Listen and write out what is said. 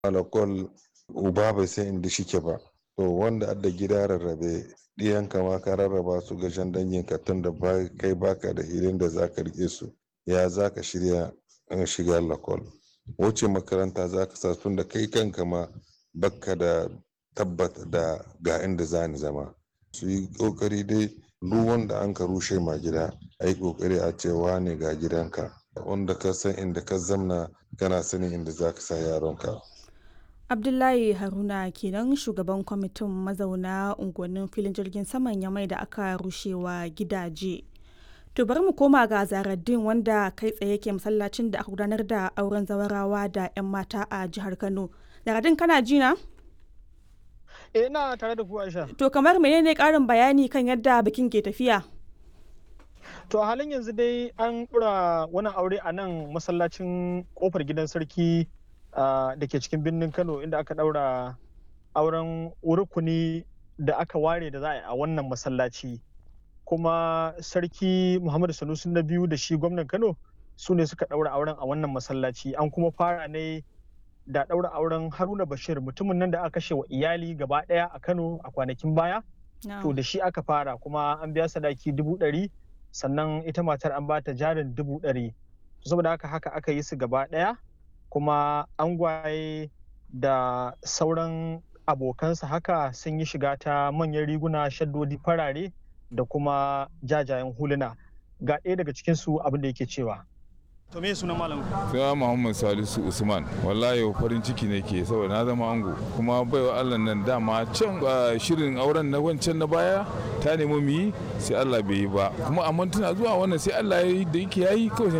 alakol uba bai san inda shike ba to wanda adda gida rarrabe ɗiyanka ma ka rarraba su ga jan danginka tun da kai baka da hilin da zaka rike su ya zaka shirya shiga lakol wuce makaranta zaka sa tun da kai kanka ma baka da tabbata da ga inda zani zama su yi kokari dai duk wanda an ka rushe ma gida a yi kokari a cewa ne ga gidanka wanda ka san inda ka zamna kana sanin inda za ka sa yaronka abdullahi haruna kenan shugaban kwamitin mazauna unguwannin filin jirgin saman yamai da aka rushewa gidaje to bari mu koma ga zaraddin wanda kai tsaye ke masallacin da aka gudanar da auren zawarawa da 'yan mata a jihar kano zaraddin kana ji na eh ina tare da ku aisha to kamar menene karin bayani kan yadda bikin ke tafiya to a halin yanzu dai an ɗura wani aure a nan masallacin kofar gidan sarki da ke cikin birnin kano inda aka ɗaura auren rukuni da aka ware da za a yi a wannan masallaci kuma sarki muhammadu sanusi na biyu da shi gwamnan kano su ne suka ɗaura auren a wannan masallaci an kuma fara ne da ɗaura auren haruna bashir mutumin nan da aka kashe wa iyali gaba ɗaya a kano a kwanakin baya to da shi aka fara kuma an biya sadaki dubu ɗari sannan ita matar an bata jarin dubu ɗari saboda haka haka aka yi su gaba ɗaya kuma angwaye da sauran abokansa haka sun yi shiga ta manyan riguna shaddodi farare da kuma jajayen huluna ga ɗaya daga cikinsu abin da yake cewa to me sunan malam sai muhammad salisu usman wallahi farin ciki ne ke saboda na zama ango kuma baiwa allah nan dama can shirin auren na wancan na baya ta nemi mu yi sai allah bai yi ba kuma amma tana zuwa wannan sai allah ya yi da yake yayi kawai